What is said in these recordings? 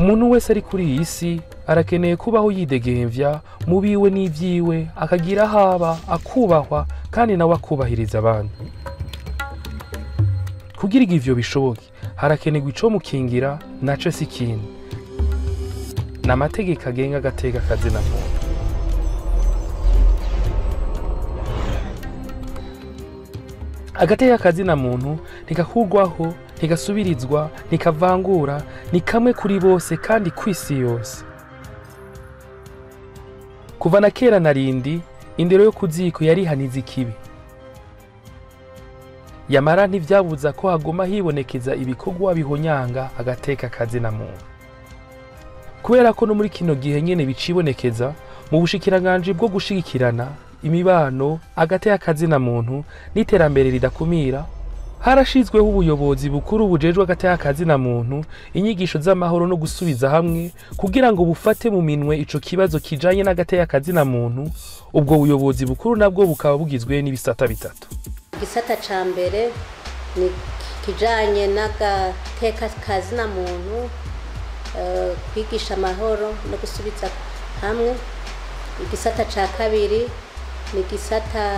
umuntu wese ari kuri iyi si arakeneye kubaho yidegemvya mu biwe n'ivyiwe akagira aho aba akubahwa kandi nawe akubahiriza abandi kugira ngo ivyo bishoboke harakenerwa ico mukingira naco si ikindi ni amategeko agenga agateka kazina muntu agateka kazina muntu ntigakurwaho ntigasubirizwa ntikavangura ni kamwe kuri bose kandi kw'isi yose kuva na kera na rindi indero yo ku ziko yarihaniza ikibi yamara ntivyabuza ko haguma hibonekeza ibikorwa bihonyanga agateka kazina muntu kubera ko no muri kino gihe nyene bicibonekeza mu bushikiranganji bwo gushigikirana imibano agateka kazina muntu n'iterambere ridakumira harashizweho ubuyobozi bukuru bujejwe agateka kazina muntu inyigisho z'amahoro no gusubiza hamwe kugira ngo bufate mu minwe ico kibazo kijanye n'agateka kazina muntu ubwo buyobozi bukuru nabwo bukaba bugizwe n'ibisata bitatu igisata ca mbere ni kijanye n'agateka kazina muntu eh, kwigisha amahoro no gusubiza hamwe igisata ca kabiri ni igisata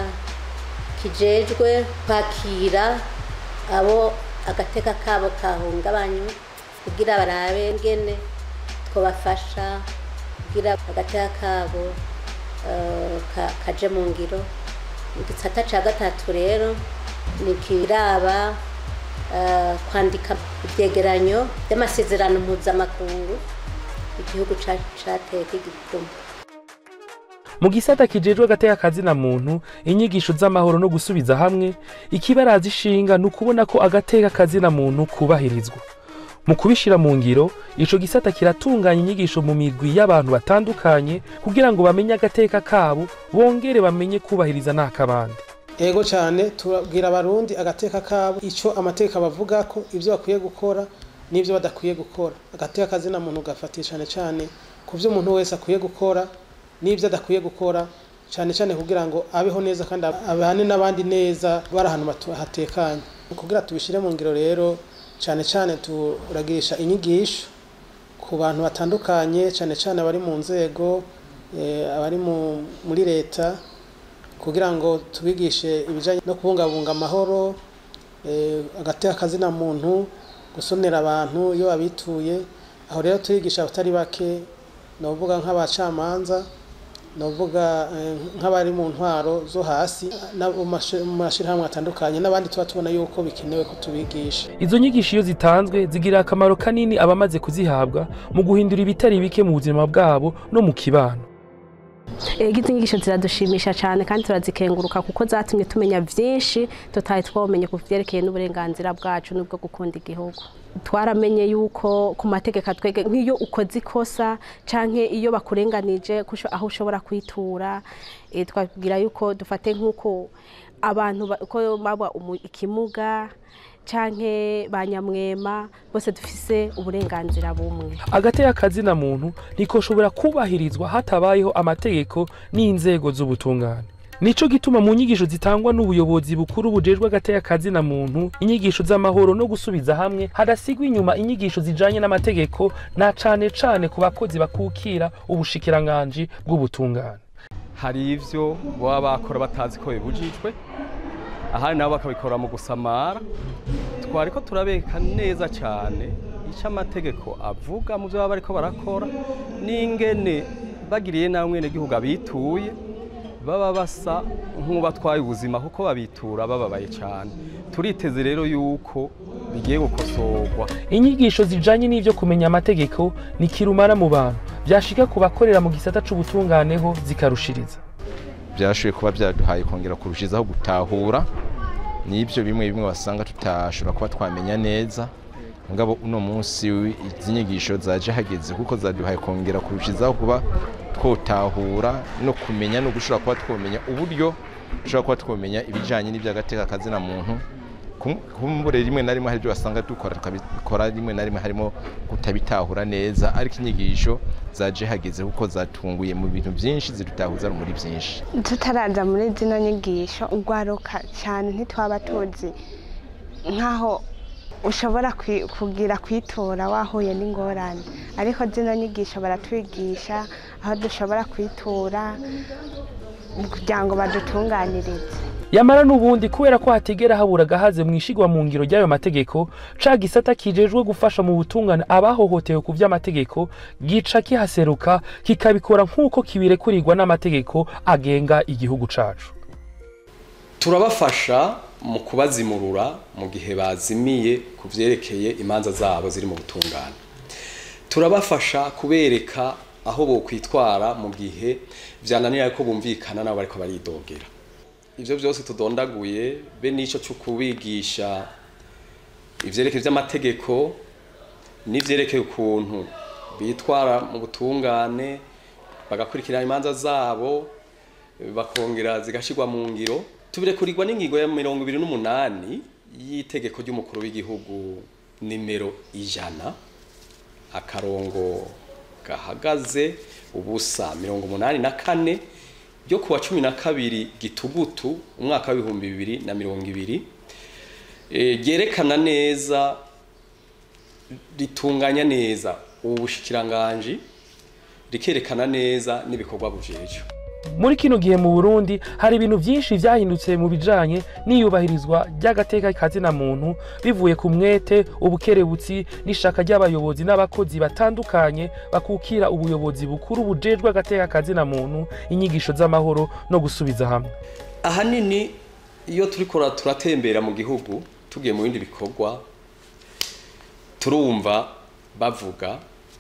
kijejwe kwakira abo agateka kabo kahungabanywe kugira barabe ngene twobafasha kugira agateka kabo eh, ka- kaje mu ngiro igisata ca gatatu rero ni kiraba eh, kwandika ivyegeranyo vy'amasezerano mpuzamakungu igihugu ca- cateye k'igikumu mu gisata kijejwe agateka kazina muntu inyigisho z'amahoro no gusubiza hamwe ikibaraza ishinga ni ukubona ko agateka kazina muntu kubahirizwa mu kubishira mu ngiro ico gisata kiratunganya inyigisho mu migwi y'abantu batandukanye kugira ngo bamenye agateka kabo bongere bamenye kubahiriza n'akabandi ego cyane tubabwira abarundi agateka kabo icyo amateka bavuga ko ibyo bakwiye gukora n'ibyo badakwiye gukora agateka kazina muntu gafatiye cyane cyane ku byo umuntu wese akwiye gukora n'ibyo adakwiye gukora cyane cyane kugira ngo abeho neza kandi abane n'abandi neza bari ahantu batu- hatekanye kugira tubishyire mu ngiro rero cyane cyane turagirisha inyigisho ku bantu batandukanye cyane cyane abari mu nzego eh, abari mu- muri leta kugira ngo tubigishe ibijyanye no kubungabunga amahoro eh, agateka akazina muntu gusonera abantu iyo babituye aho rero turigisha abatari bake ni ukuvuga nk'abacamanza ni ukuvuga eh, nk'abari mu ntwaro zo hasi na- mu mashi- mu mashyirahamwe atandukanye n'abandi tuba tubona yuko bikenewe ko tubigisha izo nyigisho iyo zitanzwe zigirira akamaro kanini abamaze kuzihabwa mu guhindura ibitari bike mu buzima bwabo no mu kibano Ego izi nyigisho ziradushimisha cyane kandi turazikenguruka kuko zatumye tumenya byinshi tutari twamenye ku byerekeye n'uburenganzira bwacu n'ubwo gukunda igihugu twaramenye yuko ku mategeko atwege nk'iyo ukoze ikosa canke iyo bakurenganije kusho- aho ushobora kwitura eh, twabwira yuko dufate nk'uko abantu ba- ko baba umu- ikimuga canke ba nyamwema bose dufise uburenganzira bumwe agateka kazina muntu ntikoshobora kubahirizwa hatabayeho amategeko n'inzego z'ubutungane nico gituma mu nyigisho zitangwa n'ubuyobozi bukuru bujejwe agateka kazina muntu inyigisho z'amahoro no gusubiza hamwe hadasigwa inyuma inyigisho zijanye n'amategeko na cane cane ku bakozi bakukira ubushikiranganji bw'ubutungane hari ivyo baba bakora batazi ko bibujijwe ahandi nabo bakabikora mu gusamara twariko turabeka neza cyane icyo amategeko avuga mu byo baba bariko barakora n'ingene bagiriye nawe mwene gihugu abituye baba basa nk'ubatwaye ubuzima kuko babitura bababaye cyane turiteze rero yuko bigiye gukosorwa inyigisho zijanye n'ivyo kumenya amategeko ni kirumara mu bantu vyashika ku bakorera mu gisata c'ubutunganeho zikarushiriza byashoboye kuba byaduhaye kongera kurushizaho gutahura n'ibyo bimwe bimwe wasanga tutashobora kuba twamenya neza ngabo uno munsi izi nyigisho zaje hageze kuko zaduhaye kongera kurushizaho kuba twotahura no kumenya no gushobora kuba twomenya uburyo dushobora kuba twomenya ibijyanye n'iby'agateka kazina muntu Kum- kumbure rimwe na rimwe hari ibyo wasanga dukora tukabikora rimwe na rimwe harimo kutabitahura neza ariko inyigisho zaje hageze kuko zatunguye mu bintu byinshi zidutahuza muri byinshi tutaraza muri zino nyigisho ugwaruka cyane ntitwaba tuzi nk'aho ushobora kwi- kugira kwitura wahuye n'ingorane ariko zino nyigisho baratwigisha aho dushobora kwitura kugira ngo badutunganirize yamara n'ubundi kubera ko hatigera habura agahaze mu ishigwa mu ngiro ry'ayo mategeko ca gisata kijejwe gufasha mu butungane abahohotewe ku vy'amategeko gica kihaseruka kikabikora nk'uko kibirekurirwa n'amategeko agenga igihugu cacu turabafasha mu kubazimurura mu gihe bazimiye ku vyerekeye imanza zabo ziri mu butungane turabafasha kubereka aho bokwitwara mu gihe vyananira ko bumvikana nabo bariko baridogera ivyo vyose tudondaguye be n'ico co kubigisha ivyerekeye vy'amategeko n'ivyerekeye ukuntu bitwara mu butungane bagakurikirana imanza zabo bakongera zigashirwa mu ngiro tubirekurirwa n'ingingo ya mirongo ibiri n'umunani y'itegeko ry'umukuru w'igihugu nimero ijana akarongo gahagaze ubusa mirongo umunani na kane ryo kuwa cumi na kabiri gitugutu umwaka w'ibihumbi bibiri na mirongo ibiri Eh, ryerekana neza ritunganya neza ubu bushikiranganji rikerekana neza n'ibikorwa bujejwe muri kino gihe mu burundi hari ibintu byinshi vyahindutse mu bijanye n'iyubahirizwa ry'agateka kazina muntu bivuye ku mwete ubukerebutsi n'ishaka ry'abayobozi n'abakozi batandukanye bakukira ubuyobozi bukuru bujejwe agateka kazina muntu inyigisho z'amahoro no gusubiza hamwe ahanini iyo turiko turatembera mu gihugu tugiye mu bindi bikorwa turumva bavuga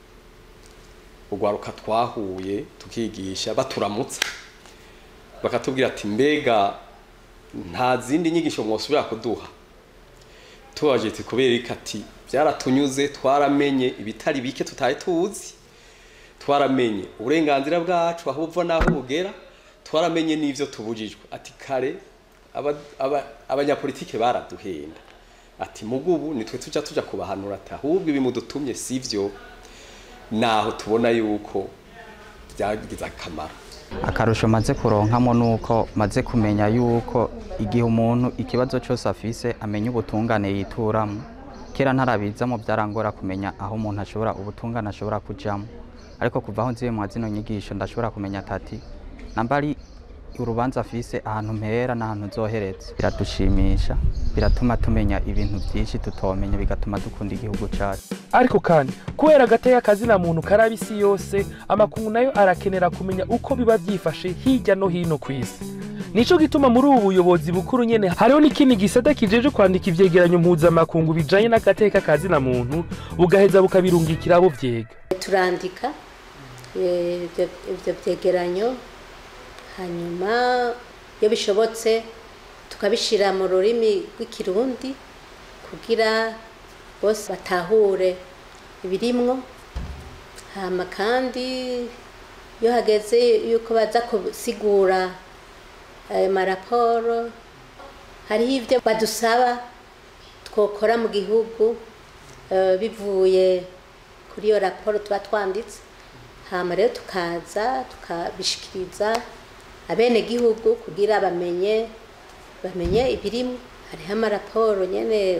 urwaruka twahuye tukigisha baturamutsa bakatubwira ati mbega nta zindi nyigisho mwosubira kuduha tubaje ati kubera iki ati byaratunyuze twaramenye ibitari bike tutaye tuzi twaramenye uburenganzira bwacu aho buva n'aho bugera twaramenye n'ivyo tubujijwe ati kare aba- aba- abanyapolitike baraduhenda ati mugubu nitwe tuja tuja kubahanura ati ahubwo ibi mudutumye sivyo naho tubona yuko byagize akamaro akarusho maze kuronkamo nuko maze kumenya yuko igihe umuntu ikibazo cyose afise amenya ubutungane yituramo kera ntarabizamo byarangora kumenya aho umuntu ashobora ubutungane ashobora kujamo ariko kuva aho nziye mwa zino nyigisho ndashobora kumenya atati namba ari urubanza afise ahantu mpera n'ahantu nzohereza biradushimisha biratuma tumenya ibintu byinshi tutomenya bigatuma dukunda igihugu cyacu ariko kandi kubera agateka kazina muntu karaba isi yose amakungu nayo arakenera kumenya uko biba byifashe hirya no hino ku isi nico gituma muri ubu buyobozi bukuru nyene hariho n'ikindi gisata kijeje kwandika ivyegeranyo mpuzamakungu bijanye n'agateka kazina muntu bugaheza bukabirungikira abo vyega turandika eh, ibyo ibyo byegeranyo hanyuma iyo bishobotse tukabishyira mu rurimi rw'ikirundi kugira bose batahure ibirimwo hama kandi iyo hageze yuko baza gusigura ayo maraporo hariho ibyo badusaba twokora mu gihugu eh, bivuye kuri iyo raporo tuba twanditse hama rero tukaza tukabishikiriza abenegihugu kugira bamenye bamenye ibirimo hariho amaraporo nyene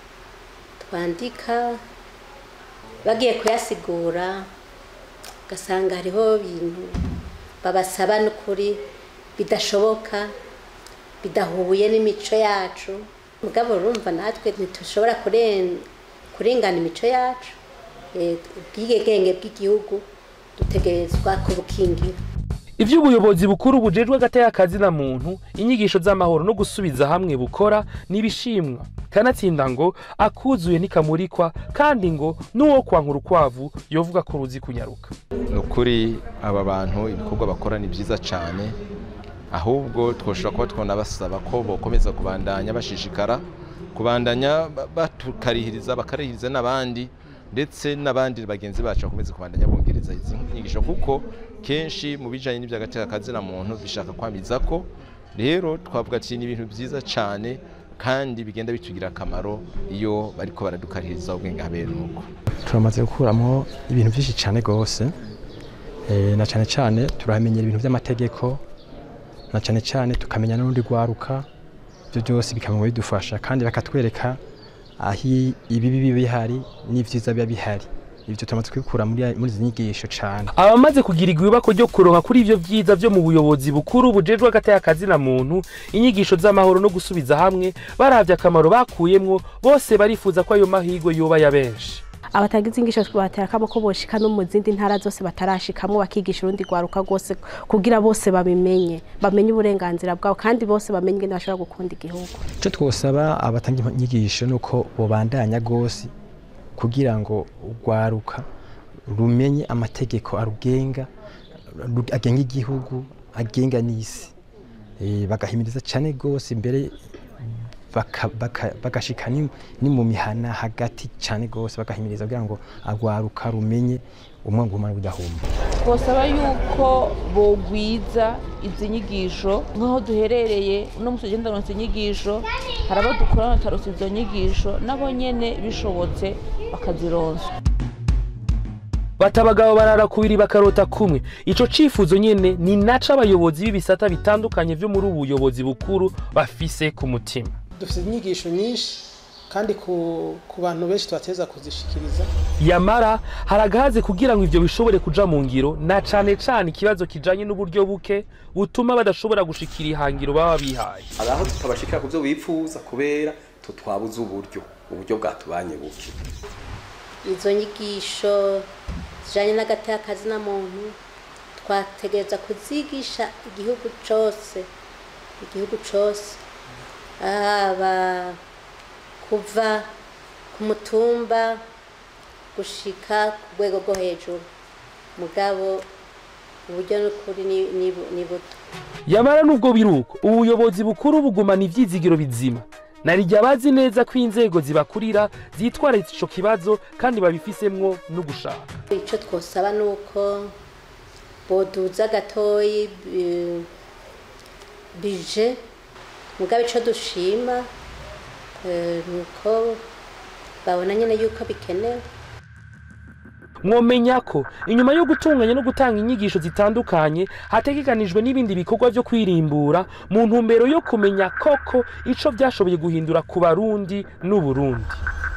twandika bagiye kuyasigura ugasanga hariho ibintu babasaba n'ukuri bidashoboka bidahuye n'imico yacu mugabo urumva natwe ntitushobora kuren- kurengana imico yacu Eh, ubwigenge bw'igihugu dutegerezwa kubukingira ivy'ubuyobozi bukuru bujejwe agateka kazina muntu inyigisho z'amahoro no gusubiza hamwe bukora n'ibishimwa kanatsinda ngo akuzuye ntikamurikwa kandi ngo n'uwo kwankura ukwavu yovuga ko ruzi kunyaruka ni ukuri aba bantu ibikorwa bakora ni byiza cyane ahubwo twoshobora kuba twonabasaba ko bokomeza kubandanya bashishikara kubandanya ba- batukarihiriza bakarihiriza n'abandi ndetse n'abandi bagenzi bacu bakomeze kubandanya bongereza izi nyigisho kuko kenshi mu bijyanye n'iby'agateka kazina muntu bishaka kwamiza ko rero twavuga ati ni ibintu byiza cyane kandi bigenda bitugira akamaro iyo bariko baradukarihiriza ubwenge habera nuko turamaze gukuramo ibintu byinshi cyane rwose Eh, na cyane cyane turamenyera ibintu by'amategeko na cyane cyane tukamenya n'urundi rwaruka ibyo byose bikaba bidufasha kandi bakatwereka aho i- ibibi biba bihari n'ivyiza biba bihari ivyo turamaze kubikura muri muri izi nyigisho cane abamaze kugirirwa ibibako ryo kuronka kuri ivyo vyiza vyo mu buyobozi bukuru bujejwe agateka kazi na muntu inyigisho z'amahoro no gusubiza hamwe baravye akamaro bakuyemwo bose barifuza ko ayo mahirwe yoba ya benshi abatagize ingisho batera akamo ko boshika no mu zindi ntara zose batarashikamwo bakigisha urundi rwaruka rwose kugira bose babimenye bamenye uburenganzira bwabo kandi bose bamenye ingene bashobora gukunda igihugu ico twosaba abatanga inyigisho nuko bobandanya gose kugira ngo urwaruka rumenye amategeko arugenga ru- agenga igihugu agenga n'isi Eh, bagahimiriza cane gose imbere baka- baka- bagashika ni ni mu mihana hagati cane gose bagahimiriza kugira ngo arwaruka rumenye umwango w'umwana budahumba twosaba yuko bogwiza izi nyigisho nk'aho duherereye uno munsi ugenda ronse inyigisho hari abo dukorana bataronse izo nyigisho nabo nyene bishobotse bakazironswa bata abagabo barara kubiri bakarota kumwe ico cifuzo nyene ni naco abayobozi b'ibisata bitandukanye vyo muri ubu buyobozi bukuru bafise ku mutima dufite inyigisho nyinshi kandi ku, ku bantu benshi tubateza kuzishikiriza yamara hari agahaze kugira ngo ivyo bishobore kuja mu ngiro na cane cane ikibazo kijanye n'uburyo buke butuma badashobora gushikira ihangiro baba bihaye hari aho tutabashikira ku byo bifuza kubera tutwabuze uburyo uburyo bwatubanye buke izo nyigisho zijanye n'agateka kazi na muntu twategereza kuzigisha igihugu cose igihugu cose haba kuva ku mutumba gushika ku rwego rwo hejuru mugabo uburyo n'ukuri ni- ni bu- ni buto yamara n'ubwo biruko ubuyobozi bukuru bugumana ivyizigiro bizima narirya bazi neza ko inzego zibakurira zitwararitse ico kibazo kandi babifisemwo no gushaka icyo twosaba ni uko boduza gatoyi bi- bije mugabo icyo dushima eh, ni uko babona nyine yuko bikenewe mwomenya ko inyuma yo gutunganya no gutanga inyigisho zitandukanye hategekanijwe n'ibindi bikorwa vyo kwirimbura mu ntumbero yo kumenya koko ico vyashoboye guhindura ku barundi n'uburundi